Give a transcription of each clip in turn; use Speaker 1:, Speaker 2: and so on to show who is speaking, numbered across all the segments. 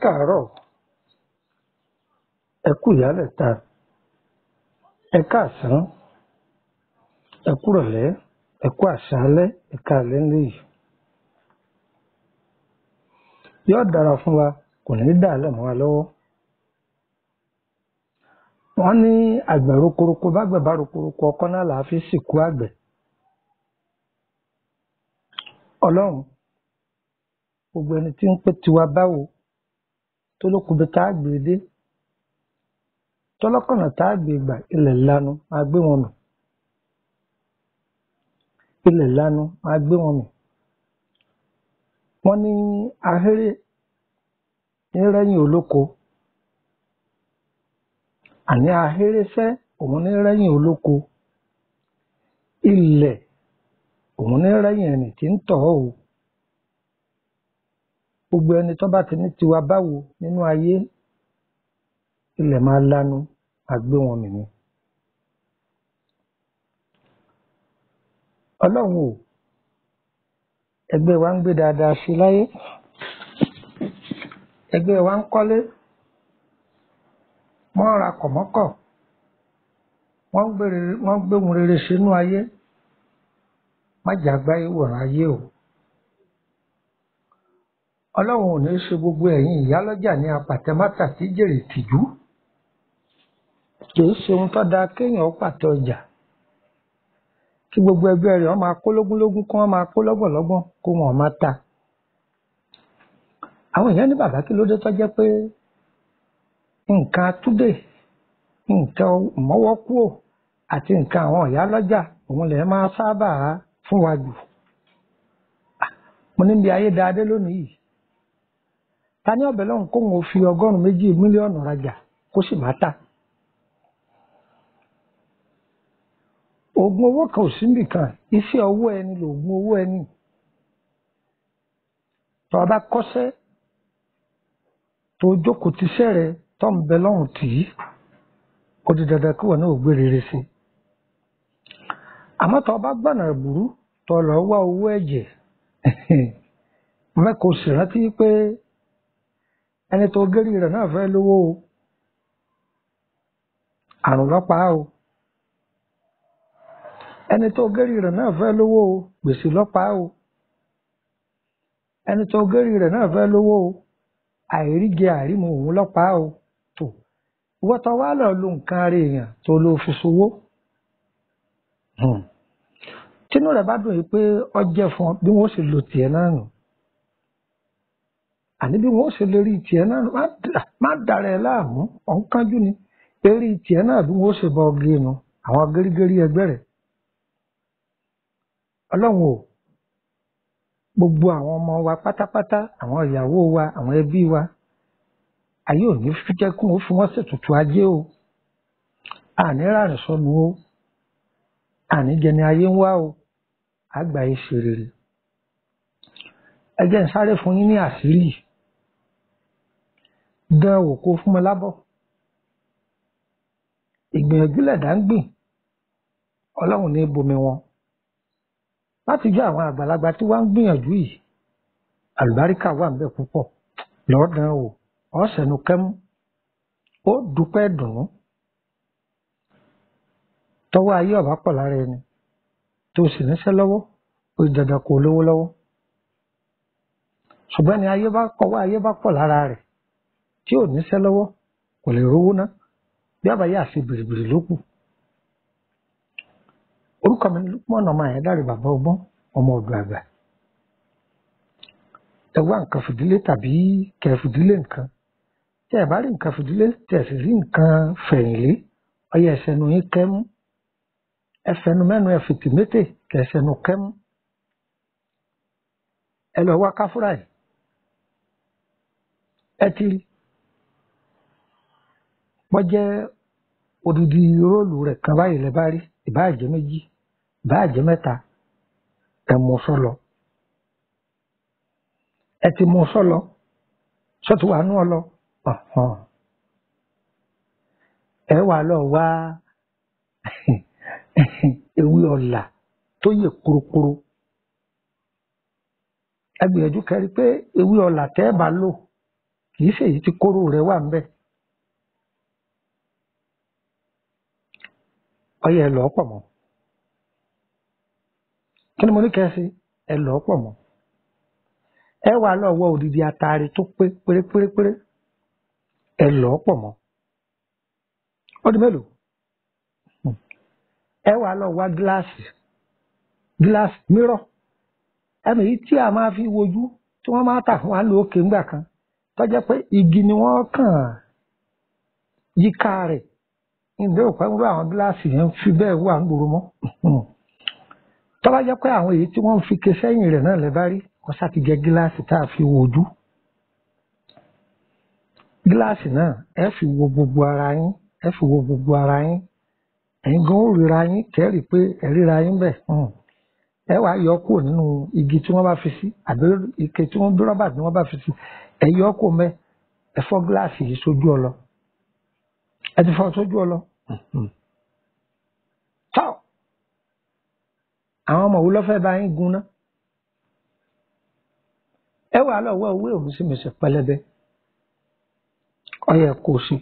Speaker 1: káàárọ̀ ẹ kú ìyálẹ̀ta ẹ káàsán ẹ kúrọ̀lẹ́ ẹ kú àṣálẹ́ ẹ káalẹ́ ńlẹ́ yìí yóò dára fún wa kò ní í dàálẹ̀ mọ́ wa lọ́wọ́ wọ́n ní àgbẹ̀ rokoroko bágbẹ̀ bá rokoroko ọkọ́ náà là á fi sìnkú àgbẹ̀ ọlọ́run gbogbo ẹni tí ń pè tiwa báwo tó lókùnbi tá a gbé dé tọlọ́kànnà tá a gbé gbà ilẹ̀ lanu máa gbé wọn mì ilẹ̀ lanu máa gbé wọn mì wọ́n ní ahéré ní rẹ́yìn olóko àní ahéré fẹ́ òun ní rẹ́yìn olóko ilẹ̀ òun ní rẹ́yìn ẹni tí ń tọ̀ ọ́ o gbogbo ẹni tó bá ti ní tiwa báwo nínú ayé ilẹ̀ máa lanu máa gbé wọn mì ni ọlọ́run o ẹgbẹ́ wa ń gbé dáadáa sí láyé ẹgbẹ́ wa ń kọ́lé wọ́n ra kọ̀mọ́kọ̀ wọ́n ń gbé ohun rere sínú ayé má jà gbáyé wòran ayé o ọlọ́run ò ní í ṣe gbogbo ẹ̀yin ìyálọ́jà ní apàtẹ́mátà tí jèrè tìjú kì í ṣe ohun tó dáa kéèyàn pàtẹ ọjà kí gbogbo ẹgbẹ́ rẹ̀ wọ́n máa kó lógúnlógún kí wọ́n máa kó lọ́gbọ̀nlọ́gbọ̀n kó wọn máa ta àwọn èèyàn ní bàbá kí ló dé tó jẹ́ pé nǹkan àtúndè nǹkan mọ́wọ́kúò àti nǹkan àwọn ìyálọ́jà òun lè máa sábà fún wa jù mo ní bí ayé dáadé lónìí yìí ta ní ọ̀bẹ lọ́hùn kóun ò fi ọgọ́rùn-ún méjì mílíọ̀nù rajà kó sì má tà oògùn owó kan ò sí nìkan iṣẹ́ ọwọ́ ẹni lòògùn owó ẹni tó o bá kọ́ṣẹ́ tó o jókòó tiṣẹ́ rẹ tó ń bẹ lọ́hùn tì í ó di dandan kí wọn náà ò gbé rere sí i àmọ́ tó o bá gbọ̀nà ìbúrú tó o lọ wá owó ẹ̀jẹ̀ mẹ́kọ̀ọ́ sì rántí pé ẹni tó gérí rẹ̀ náà fẹ́ lówó o àrùn lọ́pàá o ẹni tó gérí rẹ̀ náà fẹ́ lówó o gbèsè lọ́pàá o ẹni tó gérí rẹ̀ náà fẹ́ lówó o àìríjẹ àìrímu òun lọ́pàá o tó ìwọ́n tó wá lọ lo nǹkan ara èèyàn tó ló fi ṣòwò tínú rẹ̀ bá dùn yìí pé ọjẹ́ fún ọ bí wọ́n sì lo tiẹ̀ náà nù àní bí wọ́n ṣe lè rí tiẹ̀ náà má dàrẹ ẹ láàmú ọ̀nkánjú ni eré tiẹ̀ náà bí wọ́n ṣe bọ ọgẹ nu àwọn gẹ́rígẹ́rí ẹgbẹ́ rẹ̀ ọlọ́run o gbogbo àwọn ọmọ wa pátápátá àwọn ìyàwó wa àwọn ẹbí wa ayé ò ní jẹ́ kí wọ́n fi wọ́n ṣètùtù ajé o àní rárẹ̀ sọnù o àní jẹni ayé ń wá o àgbà yìí ṣe rere ẹ jẹ́ ń sáré fún yín ní àṣírí dán wò kó fún mi lábọ̀ ìgbìyànjú lẹ̀dá ń gbìn ọlọ́run ní bomi wọn láti jẹ́ àwọn àgbàlagbà tí wọ́n ń gbìyànjú yìí àlùbáríkà wà ń bẹ púpọ̀ lọ́ọ̀dán o ọ̀sẹ̀nu kẹ́mú ó dúpẹ́ dùnú tọwọ́ ayé ọ̀bá pọ̀ lára ẹni tó sì níṣẹ́ lọ́wọ́ ó dandan kó lówó lọ́wọ́ ṣùgbọ́n ni ayé bá kọ́wọ́ ayé bá pọ̀ lára rẹ̀ tí ò níṣẹ́ lọ́wọ́ kò lè rówó ná bí àbáyé àfi bìrìbìrì ló kù orúkọ mi Lukman ọmọ àyẹ̀dá rẹ̀ bàbá ọgbọ́n ọmọ ọ̀dọ̀ àgbà ẹ wá nǹkan fìdílé tàbí kẹ fìdílé nǹkan tẹ ẹ bá rí nǹkan fìdílé tẹ ẹ sì rí nǹkan fẹ̀yìnlé ọyẹ ẹsẹ̀nu yín kẹ́mú ẹfẹ̀nu mẹ́nu ẹ fìtì mété kẹ ẹsẹ̀nu kẹ́mú ẹ lọ wá káfúrà yìí ẹ ti rí wọ́n jẹ́ odidi róòlù rẹ̀ kan báyìí lẹ́ bá rí ìbáà jẹ́ méjì ìbáà jẹ́ mẹ́ta ẹ mú sọ́lọ ẹ ti mú sọ́lọ sọ́tù wà nú ọ lọ ẹ wà lọ wá ewé ọ̀là tó yẹ korokoro ẹ gbìyànjú kẹrí pé ewé ọ̀là tẹ́ ẹ bá lò kì í ṣe èyí tí kóró rẹ̀ wà ń bẹ̀. ọyẹ ẹ lọ́ pọ̀ mọ́ kí ni mo ní kẹ́ ẹ ṣe ẹ lọ́ pọ̀ mọ́ ẹ wà lọ́wọ́ òdìdí atare tó pé pérépérépéré ẹ lọ́ pọ̀ mọ́ ó di mélòó ẹ wà lọ wá gíláàsì gíláàsì mírọ̀ ẹnu yìí tí a máa fi wojú tí wọ́n máa tà fún wa lókè ńgbà kan tó jẹ́ pé igi ni wọ́n kàn yíká rẹ̀ ǹdẹ́ òpẹ́ ń rú àwọn gíláàsì yẹn fi bẹ́ẹ̀ wà ń gbòòrò mọ́ tó bá jẹ́ pé àwọn èyí tí wọ́n ń fi ké sẹ́yìn rẹ̀ náà lẹ́ bá rí kó sá ti jẹ́ gíláàsì tá a fi wojú gíláàsì náà ẹ fi wo gbogbo ara yín ẹ fi wo gbogbo ara yín ẹ̀yin gan ó ríra yín kẹ́rì pé ẹ ríra yín bẹ̀ ẹ wàá yọ kúrò nínú igi tí wọ́n bá fi sí àbí ike tí wọ́n bí rọ́bà tí wọ́n bá fi sí ẹ yọ kúrò mẹ́ ẹ fọ́ gíláàsì yìí sójú ọlọ ẹ ti fọ́ sójú ọlọ tọ́ àwọn ọmọ wo ló fẹ́ bá yín gun ná ẹ wàá lọ wọ owó òmùsímùsí pẹlẹbẹ ọyẹ kò sí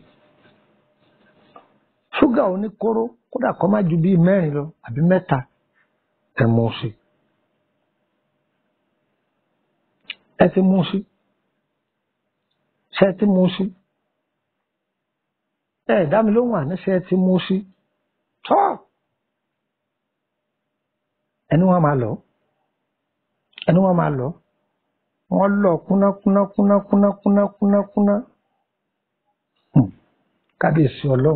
Speaker 1: ṣúgà oníkóró kódà kó má ju bíi mẹ́rin lọ àbí mẹ́ta ẹ mú sí ẹ ti mú sí ṣe ti mú sí ẹ dá mi lóhùn àní ṣe ti mú sí tọ́ ẹni wọn máa lọ ẹni wọn máa lọ wọn lọ kúná kúná kúná kúná kúná kúná kúná kábíyèsí ọlọ́run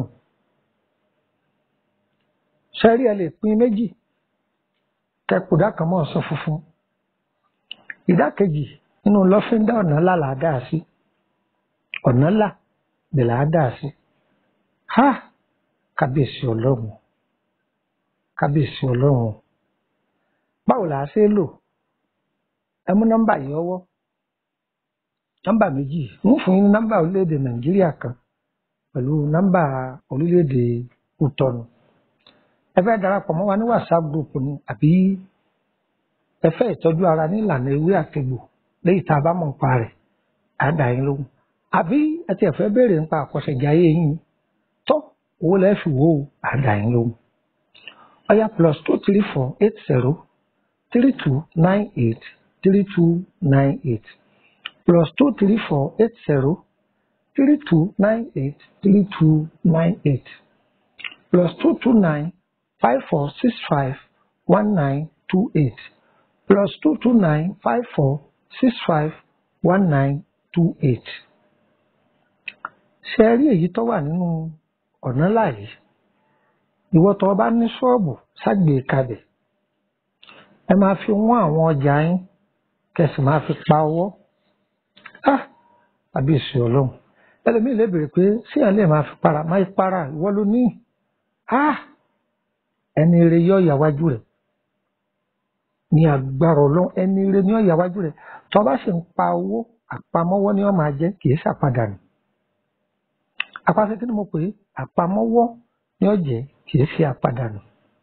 Speaker 1: sẹ́rí ẹ lè pín méjì kẹkùdá kan mọ́ ọ̀sán funfun ìdá kejì nínú lọ́fíńdà ọ̀nà ńlá là á dà sí ọ̀nà ńlá lè là á dà sí ha kábíyèsí ọlọ́run kábíyèsí ọlọ́run báwo là á ṣe é lò ẹ mú nọ́mbà yìí ọwọ́ nọ́mbà méjì ń fún yín ní nọ́mbà orílẹ̀-èdè nàìjíríà kan pẹ̀lú nọ́mbà orílẹ̀-èdè kútọ́nù ẹ fẹ́ darapọ̀ mọ́ wa ní whatsapp group ni àbí ẹ fẹ́ ìtọ́jú ara ní ìlànà ewé àtegbò léyìí tá a bá mọ̀ nípa rẹ̀ á dà yín lóhùn àbí ẹ ti ẹ̀fẹ́ béèrè nípa àkọsẹ̀jáyé yín tó owó lẹ́ẹ̀ fi wò ó á dà yín lóhùn. ọ̀yá plus two three four eight zero three two nine eight three two nine eight plus two three four eight zero three two nine eight three two nine eight plus two two nine five four six five one nine two eight plus two two nine five four six five one nine two eight. ṣe rí èyí tó wà nínú ọ̀nà láàyè ìwọ tó bá ní ṣọ́ọ̀bù ságbe kalẹ̀ ẹ máa fi wọ́n àwọn ọjà yín kẹsì máa fi pa owó àbí èsì ọlọ́run ẹlòmíì lè béèrè pé sí ẹ̀ lè máa fi para máa fi para ìwọ ló ní ẹni rẹ yọ ìyàwájú rẹ ní agbára ọlọ́run ẹni rẹ ní ìyàwájú rẹ tó bá sì ń pa owó àpamọ́wọ́ ni wọ́n máa jẹ́ kì í ṣàpadànù àpàṣẹ kí ni mo pè é àpamọ́wọ́ ni ó jẹ́ kì í ṣe àpadànù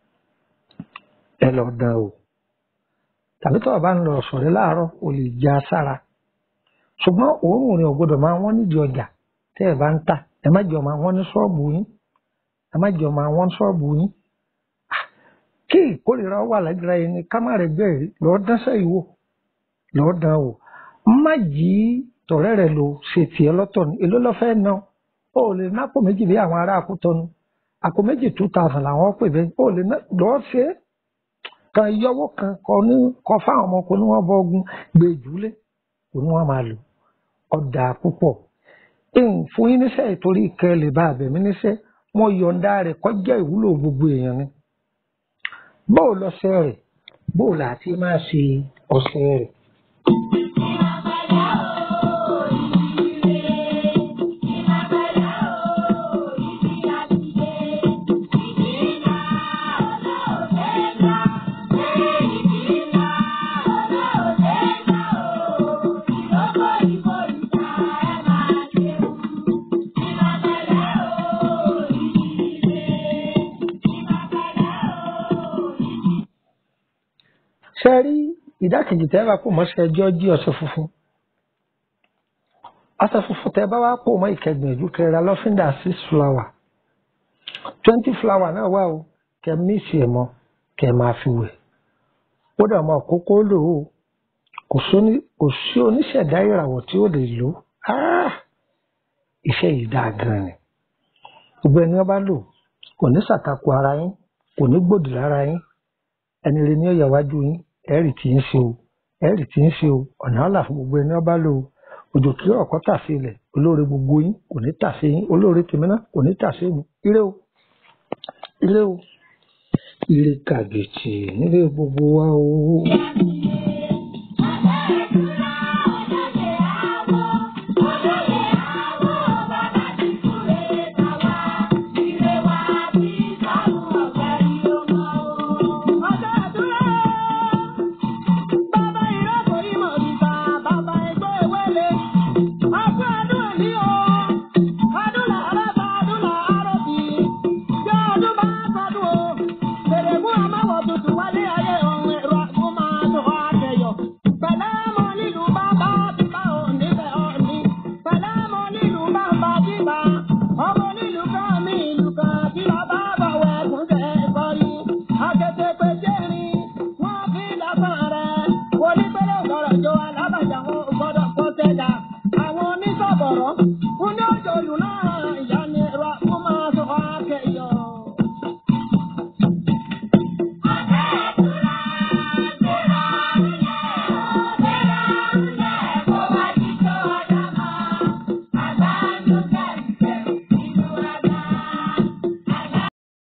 Speaker 1: ẹ lọ dán o tàbí tó o bá ń lọ sọ̀rẹ́ láàárọ̀ o lè já sára ṣùgbọ́n òórùn rẹ̀ ò gbọ́dọ̀ máa wọ́n nídìí ọjà tẹ́ ẹ bá ń tà ẹ má jẹ́ ọmọ àwọn ní ṣọ́ọ̀bù yín ẹ má jẹ́ ọmọ àwọn ṣọ́ọ̀bù yín kí ìkórìíra wà lágbára ẹni ká má rẹ̀ bẹ́ẹ̀ lọ́ọ́ dánṣẹ́ ìwò lọ́ọ́ dán o má jí tọ̀rẹ́ rẹ̀ lò ṣe tiẹ̀ lọ́tọ̀ ní èló lọ́fẹ́ náà o lè ná àpò méjì bí àwọn ará àkútọ́nu àpò méjì two thousand làwọn pè bẹ́ẹ̀ o lè ná lọ́ọ́ ṣe é kan yọwọ́ kan kọ ní kọ fáwọn ọmọ kò ní wọ́n bọ́ ogun gbé jùlẹ̀ kò ní wọ́n máa lò ọ̀dà púpọ̀ fún yín níṣẹ́ ìtorí ìkẹ́ lè bá àbẹ̀mí níṣẹ́ wọ́n yọ̀ǹda rẹ̀ kọjá ìwúlò gbogbo èèyàn ni bóò lọ́sẹ̀ rẹ̀ bóò láti máa ṣe ọ̀sẹ̀ rẹ̀. ṣe rí ìdákejì tẹ́ bá kó mọ́ṣẹ́ ẹjọ́ jí ọṣẹ funfun ọṣẹ funfun tẹ bá wá pò mọ́ ìkẹgbìyànjú kẹrẹ lọ́fíńdà six flower twenty flower náà wà o kẹ míìsì ẹ̀ mọ́ kẹ máa fi wẹ̀ ó dà mọ́ kókó lò ó kò sóní kò sí oníṣẹ̀dá ìràwọ̀ tí ó lè lò ó iṣẹ́ yìí dáa gan ni gbogbo ẹni wọn bá lò kò ní ṣàtakò ara yín kò ní gbòdì lára yín ẹni rẹ ní ọ̀yà wájú yín ẹ̀rì tí ń ṣe o ẹ̀rì tí ń ṣe o ọ̀nà ọ̀là fún gbogbo ẹni wọn bá lò ó òjò kí ọ̀kọ́ tà sí ilẹ̀ olóore gbogbo yín kò ní tà sí yín olóore tèmi náà kò ní tà sí mi ire o ire o ire kàbìtì nílé gbogbo wa o.
Speaker 2: Ọmọ nílùú kan mi ìlú kan kí lọ bá bọ̀wọ̀ ẹ̀kún jẹ́ ìkọrí. Akẹ́tẹ̀pẹ̀ jẹ́rin, wọ́n fi lásán rẹ̀. Onípẹ̀lẹ̀ ọ̀gọ́rọ̀ jọ alá.